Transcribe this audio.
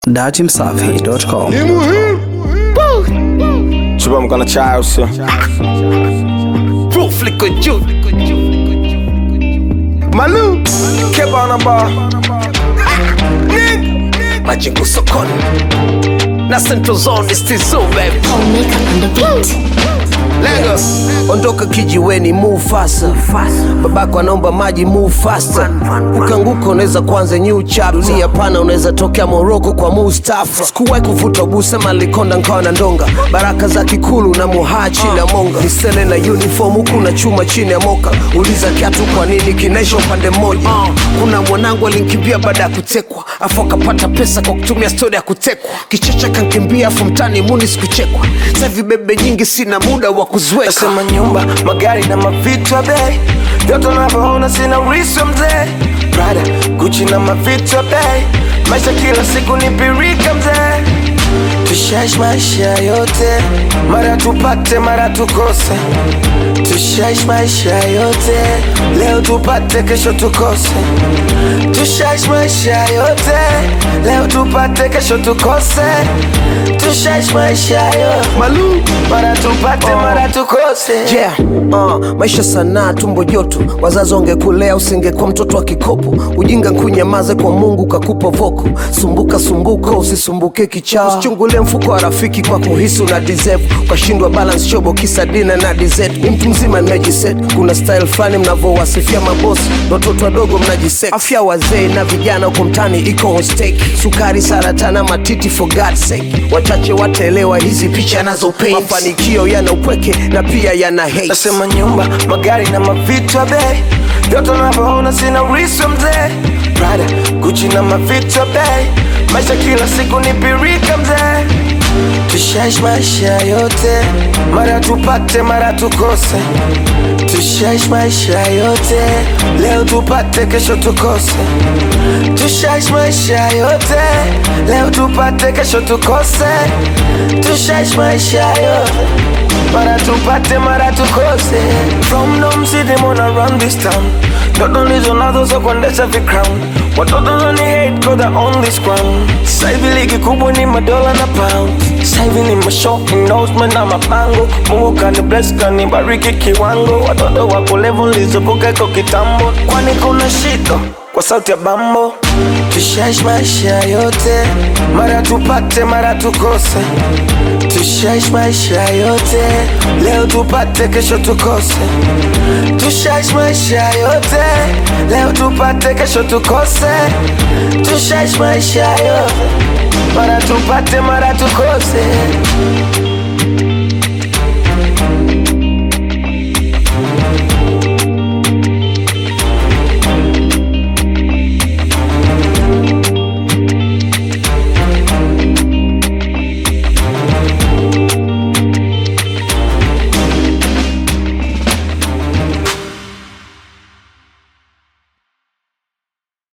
datimsafi.com. Ni muhimu Chupa mkono chai usio Proof liko juu Malu Keba na bar majengo sokoni na Central Zone is still so baby makeup on the beat. Lengo ondoka kijiweni move faster babako anaomba maji move faster ukianguka unaweza kuanza new chapter hapana unaweza tokea Morocco kwa Mustafa sikuwahi kuvuta busema likonda nkawa na ndonga baraka za kikulu na muhaa chini ya monga nisele na uniform huku na chuma chini ya moka uliza kiatu kwa nini kinaisha upande mmoja uh, kuna mwanangu alinkimbia baada ya kutekwa afu akapata pesa kwa kutumia stori ya kutekwa kichecha kankimbia afu mtani muni sikuchekwa savi bebe nyingi sina muda wa kuziweka Nasema nyumba, magari na mavitu ya bei Vyote unavyoona sina urithi wa mzee Prada, Gucci na mavitu ya bei Maisha kila siku ni pirika mzee Tushaishi maisha yote Mara tupate, mara tukose Tushaishi maisha yote Leo tupate, kesho tukose Tushaishi maisha yote Leo tupate, kesho tukose Tushaishi maisha yote malu Mara tupate, mara tukose yeah. uh, maisha sanaa tumbo joto wazazi wangekulea usingekuwa mtoto wa kikopo ujinga nkunyamaze kwa mungu kakupa voko sumbuka sumbuka usisumbuke kichaa usichungulie mfuko wa rafiki kwa kuhisi una deserve ukashindwa balance shobo kisa dina na dessert ni mtu mzima nimejiset kuna style fulani mnavyowasifia mabosi na watoto wadogo mnajiset afya wazee na vijana huko mtani iko on stake sukari saratana matiti for God's sake wachache wataelewa hizi picha nazo paint mafanikio yana upweke na pia yana hate Nasema nyumba, magari na mavitu ya bei Vyote unavyoona sina urithi wa mzee Prada, Gucci na mavitu ya bei Maisha kila siku ni pirika mzee Tushaishi maisha yote Mara tupate, mara tukose Tushaishi maisha yote Leo tupate, kesho tukose Tushaishi maisha yote Leo tupate, kesho tukose Tushaishi maisha yote Mara tupate, mara tukose From Dom City, mona run this town Ndoto ndizo nazo za kuendesha vicrown Watoto nani hate cause I own this crown Sasa hivi ligi kubwa ni madola na pound Sasa hivi ni mashow endorsement na mabango Mungu kani bless kani bariki kiwango Watoto wako level nilizovuka iko kitambo Kwani kuna shida kwa sauti ya bambo Tushaishi maisha yote Mara tupate, mara tukose Tushaishi maisha yote Leo tupate, kesho tukose Tushaishi maisha yote Leo tupate, kesho tukose Tushaishi maisha yote Mara tupate, mara tukose